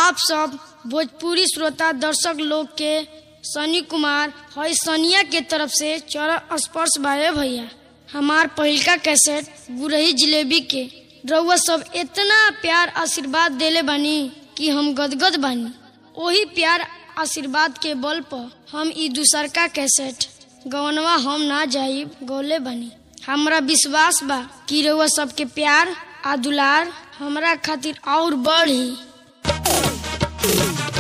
आप सब भोजपुरी श्रोता दर्शक लोग के सनी कुमार हई सनिया के तरफ से चरण स्पर्श बारे भैया हमार पहिलका कैसेट गुरही जिलेबी के रउआ सब इतना प्यार आशीर्वाद देले बानी कि हम गदगद बानी ओही प्यार आशीर्वाद के बल पर हम ई दूसरका कैसेट गवनवा हम ना जाइब गौले बानी हमरा विश्वास बा कि रउआ सबके प्यार आ दुलार हमरा खातिर और बढ़ी